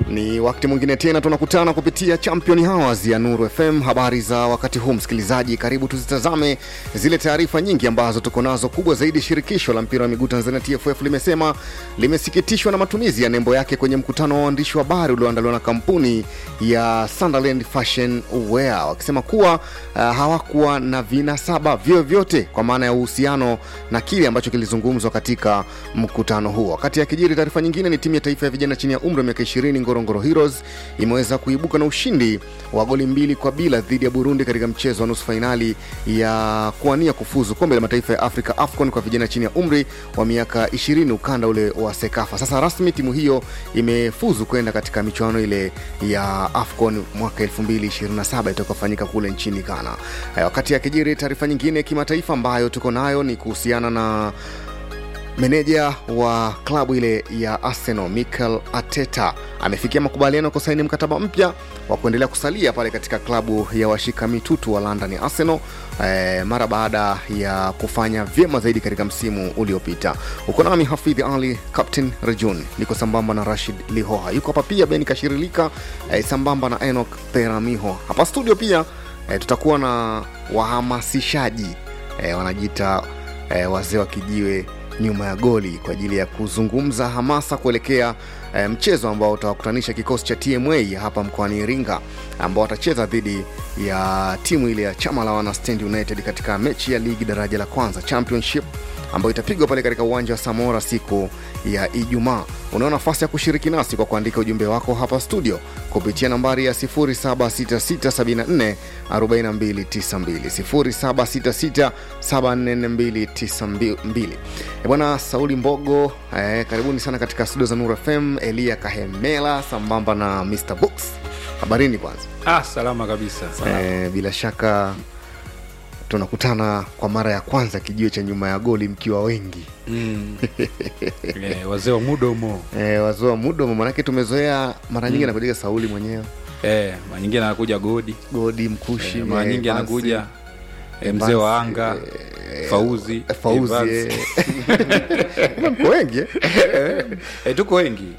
Ni wakati mwingine tena tunakutana kupitia Champion Hours ya Nuru FM. Habari za wakati huu, msikilizaji, karibu tuzitazame zile taarifa nyingi ambazo tuko nazo. Kubwa zaidi, shirikisho la mpira wa miguu Tanzania TFF limesema limesikitishwa na matumizi ya nembo yake kwenye mkutano wa waandishi wa habari ulioandaliwa na kampuni ya Sunderland Fashion Wear, wakisema kuwa uh, hawakuwa na vinasaba vyovyote kwa maana ya uhusiano na kile ambacho kilizungumzwa katika mkutano huo. Wakati akijiri taarifa nyingine, ni timu ya taifa ya vijana chini ya umri wa miaka 20 Ngorongoro Heroes imeweza kuibuka na ushindi wa goli mbili kwa bila dhidi ya Burundi katika mchezo wa nusu fainali ya kuwania kufuzu kombe la mataifa ya Afrika AFCON kwa vijana chini ya umri wa miaka 20 ukanda ule wa Sekafa. Sasa rasmi timu hiyo imefuzu kwenda katika michuano ile ya AFCON mwaka 2027 itakayofanyika kule nchini Ghana. Eh, Wakati akijiri taarifa nyingine kimataifa ambayo tuko nayo ni kuhusiana na meneja wa klabu ile ya Arsenal Mikel Arteta amefikia makubaliano kusaini mkataba mpya wa kuendelea kusalia pale katika klabu ya washika mitutu wa London Arsenal eh, mara baada ya kufanya vyema zaidi katika msimu uliopita. Uko nami Hafidhi Ali, Captain Rejun, niko sambamba na Rashid Lihoha, yuko hapa pia Ben Kashirilika eh, sambamba na Enoch Peramiho hapa studio pia eh, tutakuwa na wahamasishaji eh, wanajiita eh, wazee wa kijiwe nyuma ya goli kwa ajili ya kuzungumza hamasa kuelekea e, mchezo ambao utawakutanisha kikosi cha TMA hapa mkoani Iringa ambao watacheza dhidi ya timu ile ya chama la wana Stand United katika mechi ya ligi daraja la kwanza championship ambayo itapigwa pale katika uwanja wa Samora siku ya Ijumaa. Unao nafasi ya kushiriki nasi kwa kuandika ujumbe wako hapa studio kupitia nambari ya 0766744292 0766744292. E bwana Sauli Mbogo eh, karibuni sana katika studio za Nuru FM. Elia Kahemela sambamba na Mr Books, habarini kwanza. Ah, salama kabisa. Salama. Eh, bila shaka tunakutana kwa mara ya kwanza kijiwe cha nyuma ya goli mkiwa wengi Mm. Eh, wazee wa mudomo eh, wazoa mudomo, manake tumezoea mara nyingi anakujaga Sauli mwenyewe eh, mara nyingine anakuja Godi godi mkushi eh, mara eh, nyingi Bansi, anakuja eh, mzee wa anga Fauzi eh, Fauzi Evans. eh. mko wengi eh? eh, tuko wengi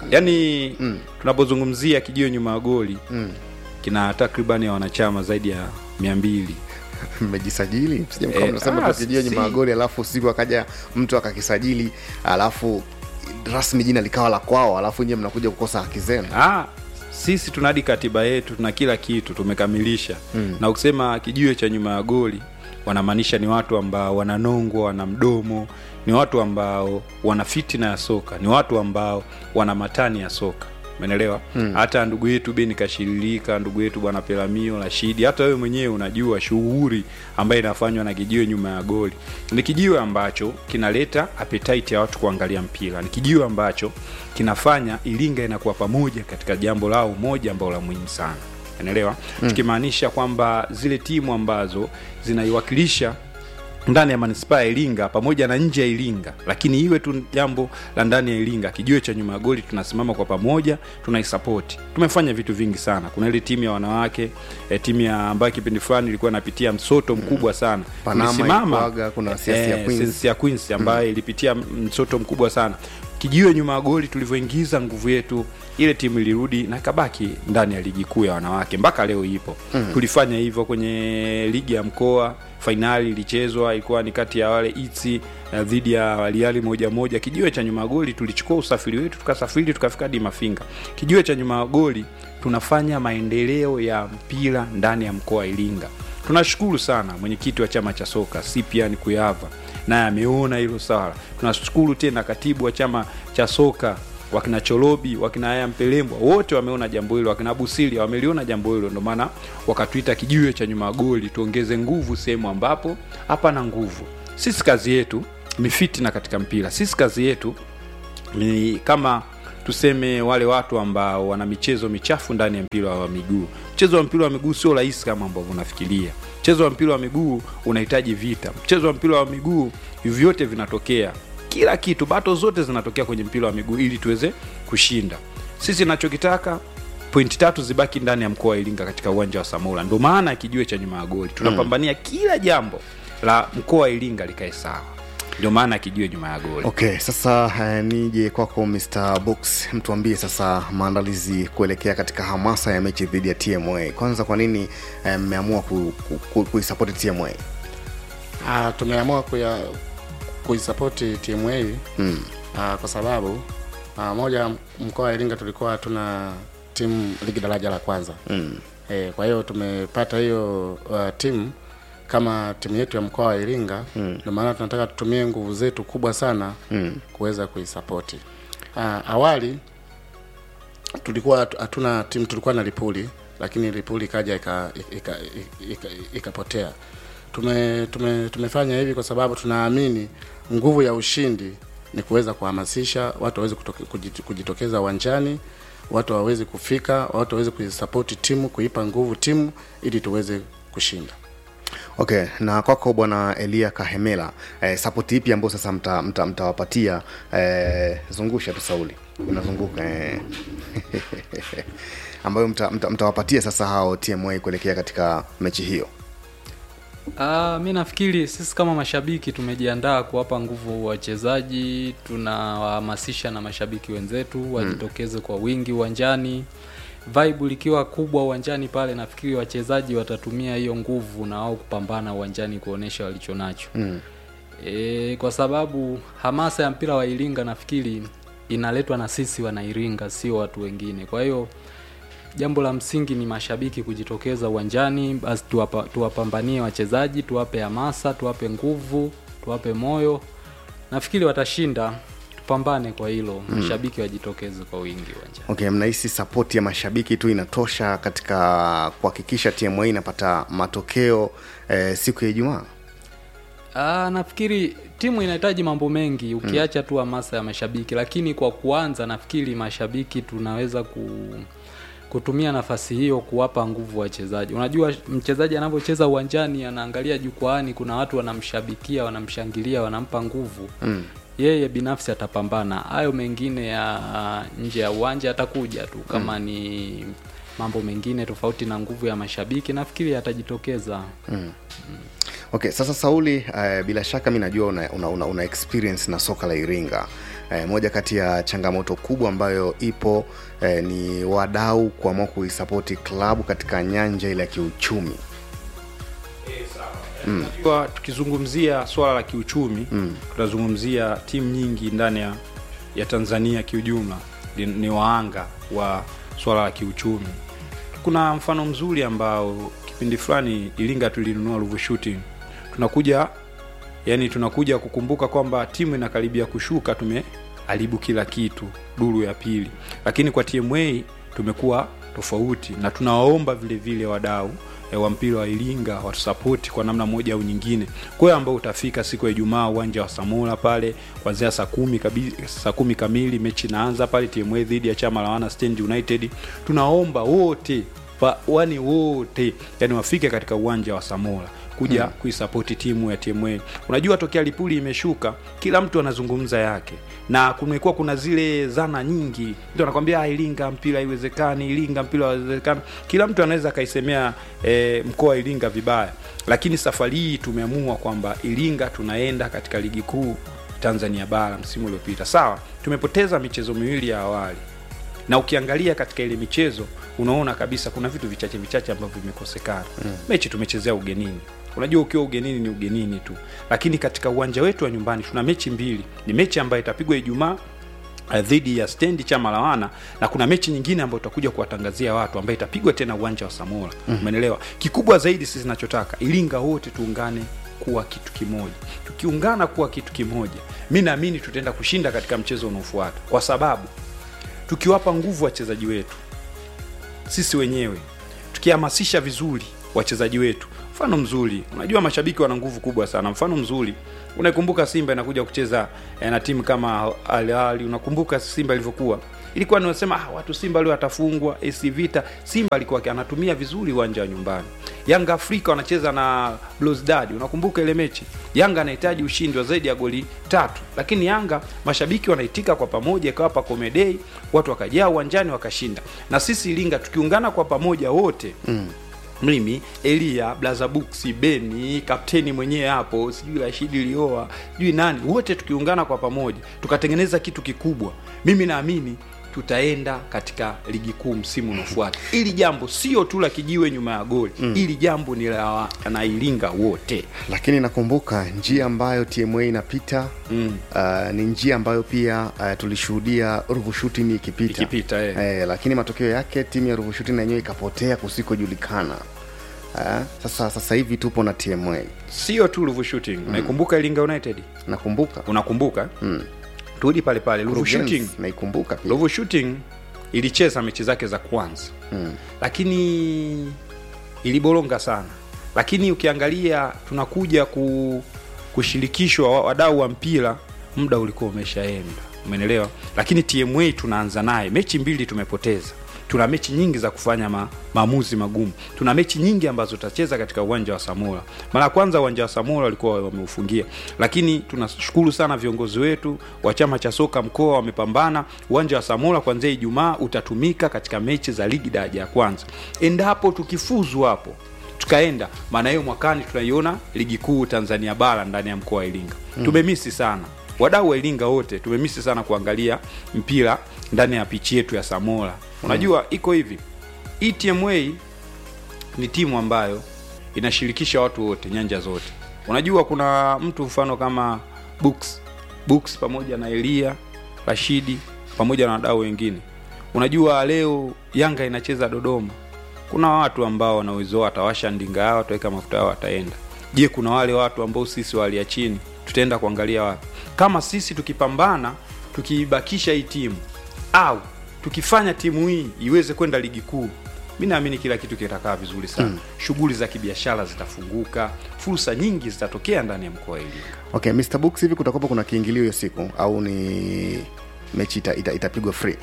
yaani tunapozungumzia kijio nyuma ya goli Mm. kina takribani ya wanachama zaidi ya mia mbili mmejisajili msije mkawa Eh, mnasema ah, tu kijio nyuma ya si- goli alafu usiku akaja mtu akakisajili alafu rasmi jina likawa la kwao alafu nyie mnakuja kukosa haki zenu ah, sisi tuna hadi katiba yetu tuna kila kitu tumekamilisha Mm. na ukisema kijiwe cha nyuma ya goli wanamaanisha ni watu ambao wananongwa wana mdomo ni watu ambao wana fitina ya soka ni watu ambao wana matani ya soka umeelewa hata ndugu yetu beni kashirilika ndugu yetu bwana pelamio rashidi hata wewe mwenyewe unajua shughuli ambayo inafanywa na kijiwe nyuma ya goli ni kijiwe ambacho kinaleta appetite ya watu kuangalia mpira ni kijiwe ambacho kinafanya iringa inakuwa pamoja katika jambo lao moja ambalo la muhimu sana unaelewa mm. tukimaanisha kwamba zile timu ambazo zinaiwakilisha ndani ya manispaa ya Iringa pamoja na nje ya Iringa, lakini iwe tu jambo la ndani ya Iringa, kijiwe cha nyuma ya goli, tunasimama kwa pamoja, tunaisapoti. Tumefanya vitu vingi sana. Kuna ile timu ya wanawake e, timu ya ambayo kipindi fulani ilikuwa inapitia msoto mkubwa sana, Panama Tulisimama, ilikuwaga, kuna Siasi ya eh, Queens. Siasi ya Queens ambayo ilipitia msoto mkubwa sana. Kijiwe nyuma ya goli, tulivyoingiza nguvu yetu, ile timu ilirudi na ikabaki ndani ya ligi kuu ya wanawake mpaka leo ipo. Mm. Tulifanya hivyo kwenye ligi ya mkoa fainali ilichezwa ilikuwa ni kati ya wale itsi uh, dhidi ya waliali moja moja kijiwe cha nyuma ya goli tulichukua usafiri wetu tukasafiri tukafika hadi mafinga kijiwe cha nyuma ya goli tunafanya maendeleo ya mpira ndani ya mkoa wa iringa tunashukuru sana mwenyekiti wa chama cha soka Cyprian Kuyava naye ameona hilo swala tunashukuru tena katibu wa chama cha soka wakina Cholobi wakina Aya Mpelembwa wote wameona jambo hilo, wakina Busili wameliona jambo hilo, ndio maana wakatuita kijiwe cha nyuma ya goli, tuongeze nguvu sehemu ambapo hapana nguvu. Sisi kazi yetu ni fitina katika mpira, sisi kazi yetu ni kama tuseme wale watu ambao wana michezo michafu ndani ya mpira wa miguu. Mchezo wa mpira wa miguu sio rahisi kama ambavyo unafikiria. Mchezo wa mpira wa miguu unahitaji vita. Mchezo wa mpira wa miguu hivi vyote vinatokea, kila kitu, bato zote zinatokea kwenye mpira wa miguu ili tuweze kushinda. Sisi nachokitaka pointi tatu zibaki ndani ya mkoa wa Iringa katika uwanja wa Samora. Ndio maana ya kijiwe cha nyuma ya goli tunapambania kila jambo la mkoa wa Iringa likae sawa. ndio maana kijiwe nyuma ya goli okay sasa uh, nije kwako mr box mtuambie sasa maandalizi kuelekea katika hamasa ya mechi dhidi ya tma kwanza kwa nini eh, mmeamua ku, ku, ku, kuisapoti tma Ah, tumeamua kuya kuisapoti timu hii mm. ah, kwa sababu ah, moja mkoa wa Iringa tulikuwa hatuna timu ligi daraja la kwanza Mm. e, kwa hiyo tumepata hiyo uh, timu kama timu yetu ya mkoa wa Iringa ndio maana tunataka tutumie nguvu zetu kubwa sana Mm. kuweza kuisapoti. Ah, awali tulikuwa hatu- hatuna timu, tulikuwa na Lipuli lakini Lipuli ikaja ika- ika- ika- ikapotea. Tume, tume, tumefanya hivi kwa sababu tunaamini nguvu ya ushindi ni kuweza kuhamasisha watu waweze kutoke- kujit- kujitokeza uwanjani, watu waweze kufika, watu waweze kuisapoti timu, kuipa nguvu timu ili tuweze kushinda. okay na kwako bwana elia kahemela eh, sapoti ipi ambayo sasa mtawapatia mta, mtawapatia, eh, zungusha tu sauli unazunguka eh. ambayo mtawapatia mta, mtawapatia sasa hao tma kuelekea katika mechi hiyo Uh, mi nafikiri sisi kama mashabiki tumejiandaa kuwapa nguvu wachezaji, tunawahamasisha na mashabiki wenzetu wajitokeze kwa wingi uwanjani. Vibe likiwa kubwa uwanjani pale, nafikiri wachezaji watatumia hiyo nguvu na wao kupambana uwanjani kuonesha walichonacho. mm. E, kwa sababu hamasa ya mpira wa Iringa nafikiri inaletwa na sisi wana Iringa, sio watu wengine. Kwa hiyo jambo la msingi ni mashabiki kujitokeza uwanjani, basi tuwapa, tuwapambanie wachezaji, tuwape hamasa, tuwape nguvu, tuwape moyo. Nafikiri watashinda, tupambane kwa hilo. Mashabiki wajitokeze kwa wingi uwanjani. okay mnahisi sapoti ya mashabiki tu inatosha katika kuhakikisha tma inapata matokeo eh, siku ya ijumaa Ah, nafikiri timu inahitaji mambo mengi ukiacha tu hamasa ya mashabiki, lakini kwa kuanza, nafikiri mashabiki tunaweza ku kutumia nafasi hiyo kuwapa nguvu wachezaji. Unajua mchezaji anapocheza uwanjani, anaangalia jukwaani, kuna watu wanamshabikia, wanamshangilia, wanampa nguvu mm. yeye binafsi atapambana. Hayo mengine ya nje ya uwanja atakuja tu, kama ni mambo mengine tofauti na nguvu ya mashabiki, nafikiri atajitokeza. okay sasa sauli uh, bila shaka mi najua una, una, una, una experience na soka la iringa uh, moja kati ya changamoto kubwa ambayo ipo uh, ni wadau kuamua kuisapoti klabu katika nyanja ile ya kiuchumi Unajua, tukizungumzia swala la kiuchumi mm. tunazungumzia timu nyingi ndani ya, ya tanzania kiujumla ni, ni waanga wa swala la kiuchumi kuna mfano mzuri ambao kipindi fulani iringa tulinunua ruvu shooting tunakuja yani tunakuja kukumbuka kwamba timu inakaribia kushuka tumeharibu kila kitu duru ya pili lakini kwa tma tumekuwa tofauti na tunawaomba vile vile wadau e, wa mpira wa iringa watusapoti kwa namna moja au nyingine kwa hiyo ambao utafika siku ya ijumaa uwanja wa samora pale kuanzia saa kumi kabi, saa kumi kamili mechi inaanza pale tma dhidi ya chama la wana stand united tunaomba wote pa- wani wote yani wafike katika uwanja wa samora kuja hmm. kuisapoti timu ya tma unajua tokea lipuli imeshuka kila mtu anazungumza yake na kumekuwa kuna zile zana nyingi mtu anakwambia "Ah, iringa mpira haiwezekani iringa mpira haiwezekani kila mtu anaweza akaisemea e, mkoa wa iringa vibaya lakini safari hii tumeamua kwamba iringa tunaenda katika ligi kuu tanzania bara msimu uliopita sawa tumepoteza michezo miwili ya awali na ukiangalia katika ile michezo unaona kabisa kuna vitu vichache vichache ambavyo vimekosekana mm. mechi tumechezea ugenini unajua ukiwa ugenini ni ugenini tu lakini katika uwanja wetu wa nyumbani tuna mechi mbili ni mechi ambayo itapigwa ijumaa eh, dhidi ya stendi chama la wana na kuna mechi nyingine ambayo tutakuja kuwatangazia watu ambayo itapigwa tena uwanja wa samora umeelewa kikubwa zaidi sisi nachotaka iringa wote tuungane kuwa kitu kimoja tukiungana kuwa kitu kimoja mi naamini tutaenda kushinda katika mchezo unaofuata kwa sababu tukiwapa nguvu wachezaji wetu sisi wenyewe tukihamasisha vizuri wachezaji wetu mfano mzuri unajua mashabiki wana nguvu kubwa sana mfano mzuri unaikumbuka simba inakuja kucheza eh, na timu kama Al Ahly unakumbuka simba ilivyokuwa ilikuwa niwasema ah, watu simba leo atafungwa AC Vita simba alikuwa anatumia vizuri uwanja wa nyumbani yanga afrika wanacheza na Bluesdad unakumbuka ile mechi yanga anahitaji ushindi wa zaidi ya goli tatu lakini yanga mashabiki wanaitika kwa pamoja ikawapa komedei watu wakajaa uwanjani wakashinda na sisi iringa tukiungana kwa pamoja wote mm mimi elia blazabuksi beni kapteni mwenyewe hapo sijui rashidi lioa sijui nani wote tukiungana kwa pamoja tukatengeneza kitu kikubwa mimi naamini tutaenda katika ligi kuu msimu unaofuata ili jambo sio tu la kijiwe nyuma ya goli mm. ili jambo ni la wanairinga wote lakini nakumbuka njia ambayo tma inapita mm. uh, ni njia ambayo pia uh, tulishuhudia ruvushutini ikipita, Ikipita, eh. Eh, lakini matokeo yake timu ya ruvushutini yenyewe ikapotea kusikojulikana uh, sasa sasa hivi tupo na tma sio tu ruvu shooting mm. naikumbuka iringa united nakumbuka unakumbuka mm. turudi pale pale ruvu Kurugenzi, shooting naikumbuka pia Ruvu Shooting ilicheza mechi zake za kwanza mm. lakini iliboronga sana lakini ukiangalia tunakuja ku, kushirikishwa wa- wadau wa mpira muda ulikuwa umeshaenda umenelewa lakini tma tunaanza naye mechi mbili tumepoteza tuna mechi nyingi za kufanya ma, maamuzi magumu tuna mechi nyingi ambazo tutacheza katika uwanja wa samora mara ya kwanza uwanja wa samora walikuwa wameufungia lakini tunashukuru sana viongozi wetu wa chama cha soka mkoa wamepambana uwanja wa samora kuanzia ijumaa utatumika katika mechi za ligi daraja ya kwanza endapo tukifuzu hapo tukaenda maana hiyo mwakani tunaiona ligi kuu tanzania bara ndani ya mkoa wa iringa mm. tumemisi sana wadau wa iringa wote tumemisi sana kuangalia mpira ndani ya pichi yetu ya samora unajua mm. iko hivi etma ni timu ambayo inashirikisha watu wote nyanja zote unajua kuna mtu mfano kama books books pamoja na elia rashidi pamoja na wadau wengine unajua leo yanga inacheza dodoma kuna watu ambao wana uwezo wao, watawasha ndinga yao wataweka mafuta yao wataenda je kuna wale watu ambao sisi walia chini tutaenda kuangalia wapi kama sisi tukipambana tukiibakisha hii timu au tukifanya timu hii iweze kwenda ligi kuu mi naamini kila kitu kitakaa vizuri sana mm. shughuli za kibiashara zitafunguka fursa nyingi zitatokea ndani ya mkoa wa iringa okay mr books hivi kutakuwa kuna kiingilio hiyo siku au ni mechi ita, ita, itapigwa free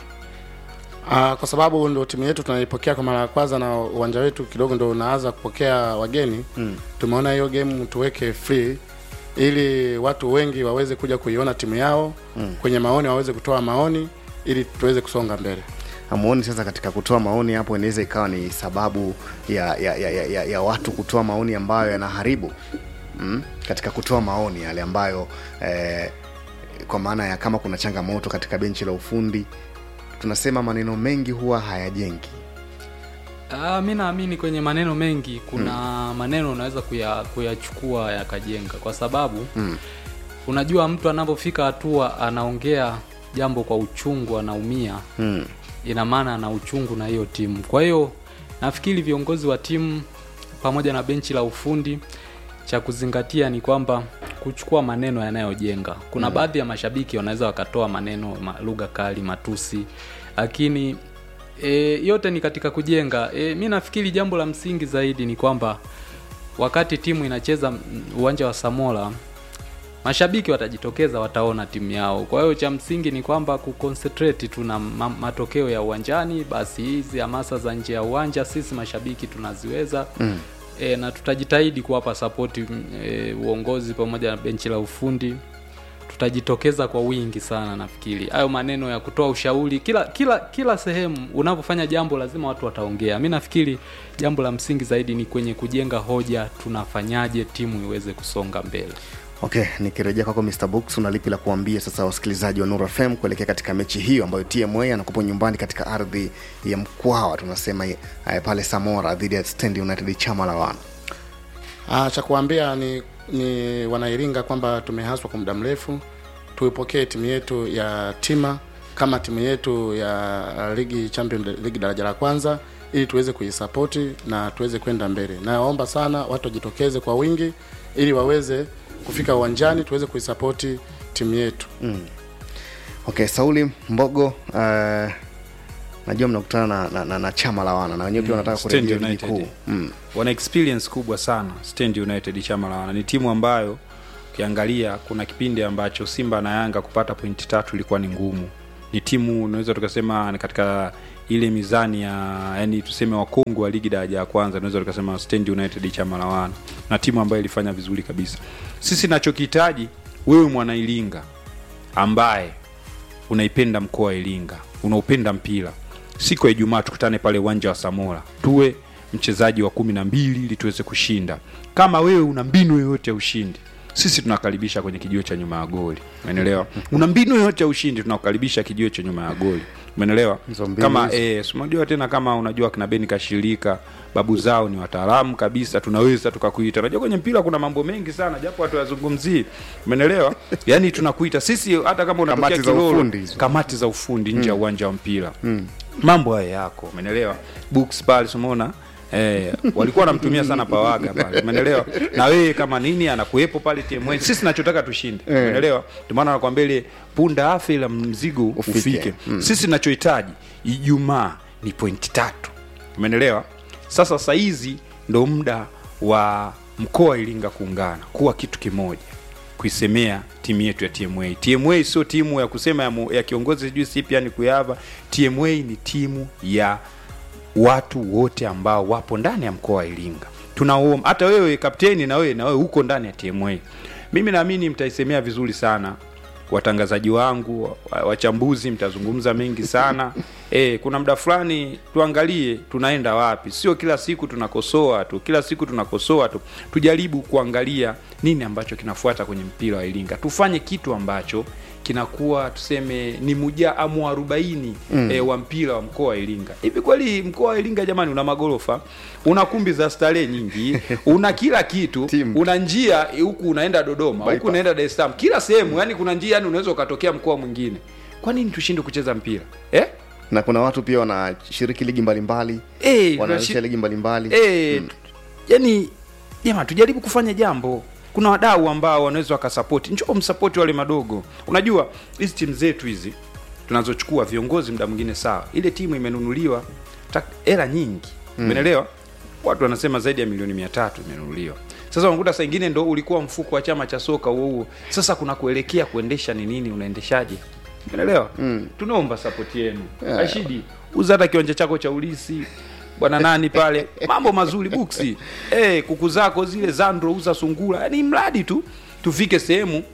Uh, kwa sababu ndo timu yetu tunaipokea kwa mara ya kwanza na uwanja wetu kidogo ndo unaanza kupokea wageni mm. tumeona hiyo game tuweke free ili watu wengi waweze kuja kuiona timu yao mm. kwenye maoni waweze kutoa maoni ili tuweze kusonga mbele hamuoni sasa katika kutoa maoni hapo inaweza ikawa ni sababu ya ya, ya, ya, ya, ya watu kutoa maoni ambayo yanaharibu mm? katika kutoa maoni yale ambayo eh, kwa maana ya kama kuna changamoto katika benchi la ufundi tunasema maneno mengi huwa hayajengi Ah, mi naamini kwenye maneno mengi kuna hmm. maneno unaweza kuya- kuyachukua yakajenga kwa sababu hmm. unajua mtu anapofika hatua anaongea jambo kwa uchungu anaumia mm. ina maana ana uchungu na hiyo timu kwa hiyo nafikiri viongozi wa timu pamoja na benchi la ufundi cha kuzingatia ni kwamba kuchukua maneno yanayojenga kuna mm. baadhi ya mashabiki wanaweza wakatoa maneno ma, lugha kali matusi lakini e, yote ni katika kujenga e, mi nafikiri jambo la msingi zaidi ni kwamba wakati timu inacheza mm, uwanja wa samola mashabiki watajitokeza wataona timu yao kwa hiyo cha msingi ni kwamba kuconcentrate tu na ma- matokeo ya uwanjani basi hizi hamasa za nje ya uwanja sisi mashabiki tunaziweza mm. e, na tutajitahidi kuwapa sapoti e, uongozi pamoja na benchi la ufundi tutajitokeza kwa wingi sana nafikiri hayo maneno ya kutoa ushauri kila kila kila sehemu unapofanya jambo lazima watu wataongea mi nafikiri jambo la msingi zaidi ni kwenye kujenga hoja tunafanyaje timu iweze kusonga mbele okay nikirejea kwako mr books una lipi la kuambia sasa wasikilizaji wa nura fm kuelekea katika mechi hiyo ambayo tma anakupo nyumbani katika ardhi ya mkwawa tunasema eh, pale samora dhidi ya stand united chama la wana Ah, cha kuambia ni, ni wanairinga kwamba tumehaswa kwa muda mrefu tuipokee timu yetu ya tima kama timu yetu ya ligi champion ligi daraja la kwanza ili tuweze kuisapoti na tuweze kwenda mbele naomba sana watu wajitokeze kwa wingi ili waweze kufika uwanjani tuweze kuisapoti timu yetu okay sauli mbogo uh, najua mnakutana na, na, na, na chama la wana na wenyewe pia wanataka Stand kurejea ligi United. kuu mm. wana experience kubwa sana stand united chama la wana ni timu ambayo ukiangalia kuna kipindi ambacho simba na yanga kupata pointi tatu ilikuwa ni ngumu ni timu unaweza tukasema ni katika ile mizani ya yani tuseme wakongo wa ligi daraja ya kwanza unaweza tukasema stand united chama la wana na timu ambayo ilifanya vizuri kabisa sisi nachokihitaji wewe mwanailinga ambaye unaipenda mkoa wa iringa unaupenda mpira siku ya ijumaa tukutane pale uwanja wa samora tuwe mchezaji wa kumi na mbili ili tuweze kushinda kama wewe una mbinu yoyote ya ushindi sisi tunakaribisha kwenye kijiwe cha nyuma ya goli umeelewa una mbinu yoyote ya ushindi tunakukaribisha kijiwe cha nyuma ya goli umeelewa Hizo mbinu kama hizo. eh, si unajua tena kama unajua kina beni kashirika babu zao ni wataalamu kabisa tunaweza tukakuita unajua kwenye mpira kuna mambo mengi sana japo watu wazungumzii umeelewa yani tunakuita sisi hata kama unatokea Kamati za Kilolo, ufundi hizo. kamati za ufundi nje ya uwanja wa mpira mambo haya yako umeelewa books pale umeona Eh, walikuwa wanamtumia sana pawaga pale umeelewa na wewe kama nini anakuwepo pale TMA sisi tunachotaka tushinde umeelewa ndio maana nakwambia ile punda afe ila mzigo Ufike. ufike, sisi tunachohitaji ijumaa ni pointi tatu umeelewa sasa saizi ndo muda wa mkoa wa iringa kuungana kuwa kitu kimoja kuisemea timu yetu ya tma tma sio timu ya kusema ya, mu- ya kiongozi sijui sipi yani kuyava tma ni timu ya watu wote ambao wapo ndani ya mkoa wa iringa tunaomba hata wewe kapteni na wewe na wewe uko ndani ya tma mimi naamini mtaisemea vizuri sana watangazaji wangu wa- wachambuzi mtazungumza mengi sana e, kuna muda fulani tuangalie tunaenda wapi sio kila siku tunakosoa tu kila siku tunakosoa tu tujaribu kuangalia nini ambacho kinafuata kwenye mpira wa iringa tufanye kitu ambacho kinakuwa tuseme ni muja mwarobaini mm. e, wa mpira wa mkoa wa iringa hivi kweli mkoa wa iringa jamani una magorofa una kumbi za starehe nyingi una kila kitu Timu. una njia eh, huku unaenda dodoma huku Bypass. unaenda dar es salaam kila sehemu yani kuna njia yani unaweza ukatokea mkoa mwingine kwa nini tushinde kucheza mpira eh? na kuna watu pia wanashiriki ligi mbalimbali Eh, wanaanzisha tunashi- ligi mbalimbali eh, yani jama tujaribu kufanya jambo kuna wadau ambao wanaweza wakasapoti njoo msapoti wale madogo unajua hizi timu zetu hizi tunazochukua viongozi muda mwingine sawa ile timu imenunuliwa tak- hela nyingi umeelewa watu wanasema zaidi ya milioni mia tatu imenunuliwa sasa unakuta saa ingine ndo ulikuwa mfuko wa chama cha soka huo huo sasa kuna kuelekea kuendesha ni nini unaendeshaje umeelewa mm. tunaomba sapoti yenu Yeah. ashidi uza hata kiwanja chako cha ulisi bwana nani pale mambo mazuri buksi eh kuku zako zile zandro uza sungura yani mradi tu tufike sehemu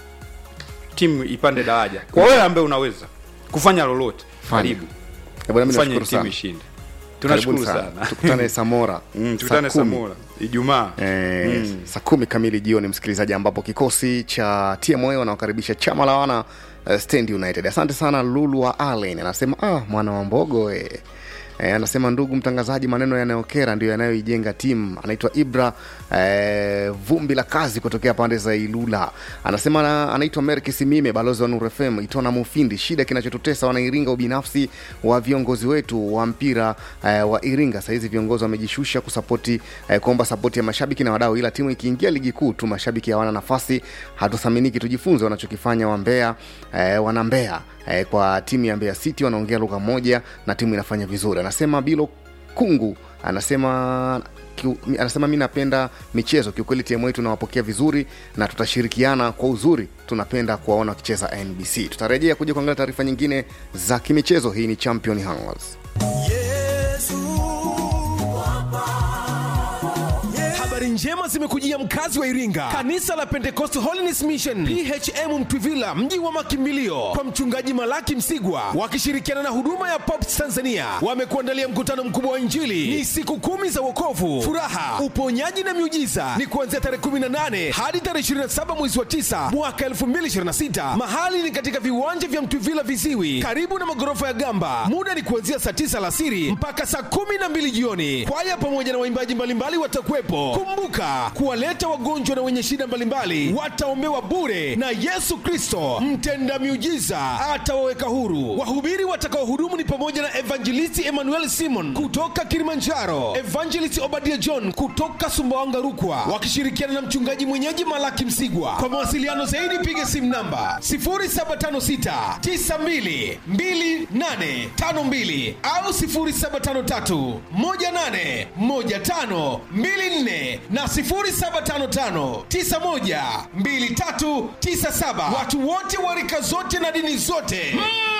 timu ipande daraja kwa wewe ambaye unaweza kufanya lolote Fanya. karibu Eh, bwana, mimi fanye nashukuru timu sana. ishinde Karibuni tunashukuru sana tukutane samora Mm, tukutane Saa kumi. samora ijumaa Eh, saa kumi kamili jioni msikilizaji ambapo kikosi cha tma wanaokaribisha chama la wana uh, stand united asante sana lulu wa allen anasema ah, mwana wa mbogo eh. Eh, anasema ndugu mtangazaji maneno yanayokera ndio yanayoijenga timu anaitwa ibra eh, vumbi la kazi kutokea pande za ilula anasema na, anaitwa merki simime balozi wa nur fm itona mufindi shida kinachotutesa wanairinga ubinafsi wa viongozi wetu wa mpira eh, wa iringa sahizi viongozi wamejishusha kusapoti eh, kuomba sapoti ya mashabiki na wadau ila timu ikiingia ligi kuu tu mashabiki hawana nafasi hatuthaminiki tujifunze wanachokifanya wambea eh, wana mbea eh, kwa timu ya mbeya city wanaongea lugha moja na timu inafanya vizuri anasema bilo kungu anasema kiu, mi- anasema mi napenda michezo kiukweli timu yetu tunawapokea vizuri na tutashirikiana kwa uzuri tunapenda kuwaona wakicheza nbc tutarejea kuja kuangalia taarifa nyingine za kimichezo hii ni champion Hangers. habari njema zimekujia mkazi wa iringa kanisa la pentecost holiness mission phm mtwivila mji wa makimbilio kwa mchungaji malaki msigwa wakishirikiana na huduma ya pops tanzania wamekuandalia mkutano mkubwa wa injili ni siku kumi za wokovu furaha uponyaji na miujiza ni kuanzia tarehe 18 hadi tarehe 27 mwezi wa 9 mwaka 2026 mahali ni katika viwanja vya mtwivila viziwi karibu na magorofa ya gamba muda ni kuanzia saa 9 alasiri mpaka saa 12 jioni kwaya pamoja na waimbaji mbalimbali watakuwepo kumbuka kuwaleta wagonjwa na wenye shida mbalimbali wataombewa bure na yesu kristo mtenda miujiza atawaweka huru wahubiri watakaohudumu ni pamoja na evangelisti emmanuel simon kutoka kilimanjaro evangelist obadia john kutoka sumbawanga rukwa wakishirikiana na mchungaji mwenyeji malaki msigwa kwa mawasiliano zaidi piga simu namba 0756 92 2852 au 0753 18 15 24 na 0755 91 2397 watu wote wa rika zote na dini zote mm.